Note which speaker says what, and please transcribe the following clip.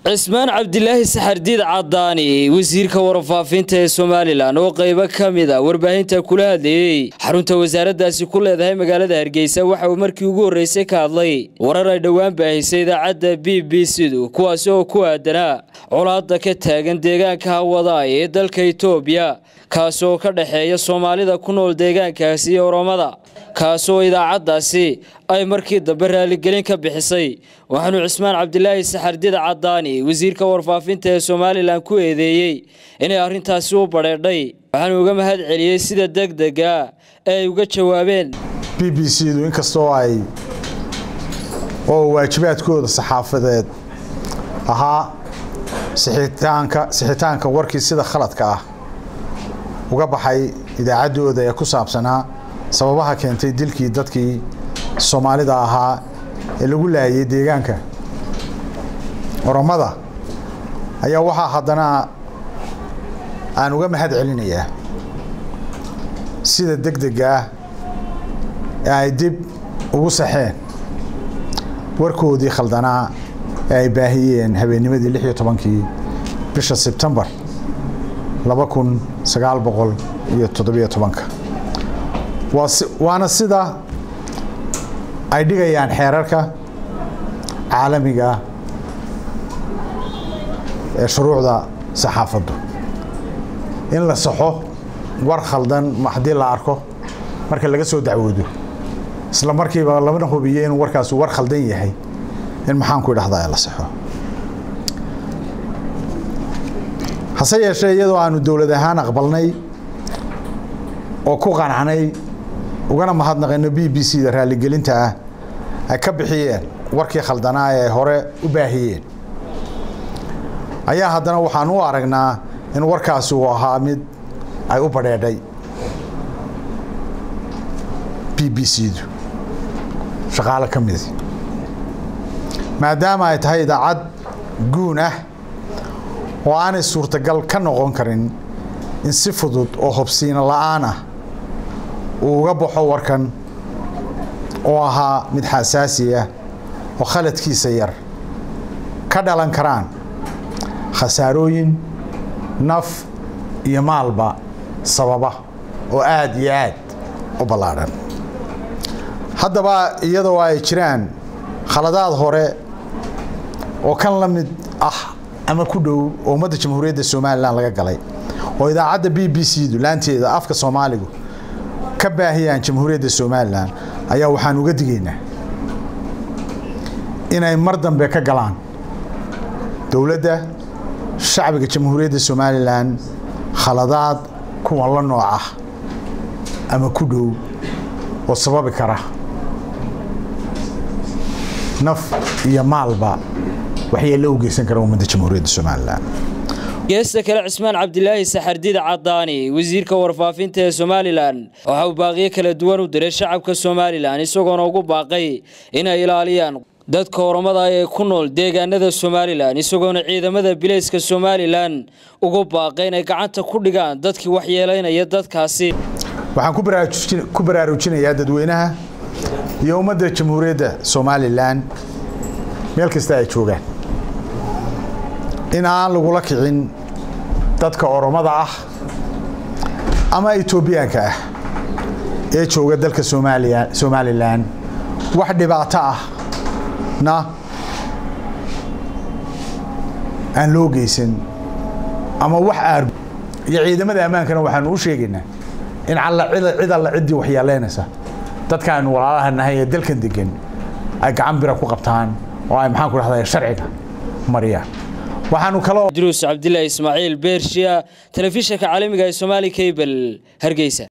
Speaker 1: cismaan cabdilaahi saxardiid cadaani wasiirka warfaafinta ee somalilan oo qaybo ka mid a warbaahinta kula hadlayey xarunta wasaaraddaasi ku leedahay magaalada hargeysa waxa uu markii ugu horreysay ka hadlay warar ay dhowaan baahisay idaacadda b b c-du kuwaasi oo ku aadanaa colaadda ka taagan deegaanka hawadaay ee dalka itoobiya kaasi oo ka dhexeeya soomaalida ku nool deegaankaasi iyo oromada kaasoo idaacaddaasi ay markii dambe raaligelin ka bixisay waxaanu cismaan cabdilaahi saxardiid cadaani wasiirka warfaafinta ee somalilan ku eedeeyey inay arrintaasi u badheedhay waxaanu uga mahad celiyey sida degdega ee ay uga jawaabeen
Speaker 2: b b c-du inkastoo ay oo waajibaadkooda saxaafadeed ahaa sixitaanka sixitaanka warkii sida khaladka ah uga baxay idaacaddooda ee ku saabsanaa sababaha keentay dilkii dadkii soomaalida ahaa ee lagu laayay deegaanka oromada ayaa waxaa haddana aan uga mahad celinayaa sida deg dega ah ee ay dib ugu saxeen warkoodii khaldanaa ee ay baahiyeen habeennimadii lix iyo tobankii bisha sebtembar laba kun sagaal boqol iyo toddobiyo tobanka waana sida ay dhigayaan xeerarka caalamiga ee shuruucda saxaafaddu in la saxo war khaldan haddii la arko marka laga soo dacwoodo isla markiiba lamana hubiyo inuu warkaasi war khaldan yahay in maxaanku idhahdaa la saxo hase yeeshee iyadoo aanu dowlad ahaan aqbalnay oo ku qanacnay ugana mahadnaqayno b b c da raaligelinta ah ay ka bixiyeen warkii khaldanaa ee hore u baahiyeen ayaa haddana waxaan u aragnaa in warkaasi uu ahaa mid ay u badheedhay b b c du shaqaalo ka midi maadaama ay tahay idaacad guun ah oo aanay suurtagal ka noqon karin in si fudud oo hobsiino la'aan ah uu uga baxo warkan oo ahaa mid xasaasi ah oo khaladkiisa yar ka dhalan karaan khasaarooyin naf iyo maalba sababa oo aada iyo aad u ballaadhan haddaba iyadoo ay jiraan khaladaad hore oo kan la mid ah ama ku dhow oo ummadda jamhuuriyadda somalilan laga galay oo idaacadda b b c du laanteeda afka soomaaligu ka baahiyaan jamhuuriyadda somalilan ayaa waxaan uga digaynaa inay mar dambe ka galaan dowladda shacbiga jamhuuriyadda somalilan khaladaad kuwan la nooc ah ama ku dhow oo sababi kara naf iyo maalba waxyeello u geysan kara ummadda jamhuuriyadda somalilan
Speaker 1: geesta kale cismaan cabdilaahi saxardiid cadaani wasiirka warfaafinta ee somalilan waxa uu baaqiyo kala duwan u diray shacabka somalilan isagoona ugu baaqay inay ilaaliyaan dadka oromada ee ku nool deegaanada somalilan isagoona ciidamada bilayska somalilan ugu baaqay inay gacanta ku dhigaan dadkii waxyeelaynaya dadkaasi
Speaker 2: waxaan ku baraarujinayaa dadweynaha iyo ummadda jamhuuriyadda somalilan meel kasta ay joogaan in aan lagula kicin dadka oromada ah ama etoobiyaanka ah ee jooga dalka somalilan wax dhibaato ah na aan loo geysan ama wax aar iyo ciidamada ammaankana waxaanu u sheegaynaa in cid alla ciddii waxyeeleynaysa dadkaanu walaalaha nahay ee dalkan degan ay gacan bira ku qabtaan oo ay maxaan ku dhahdaa sharciga mariyaan waxaanu kaloo
Speaker 1: druus cabdilaahi ismaaciil beershiya telefishinka caalamiga ee somaali cable hargeysa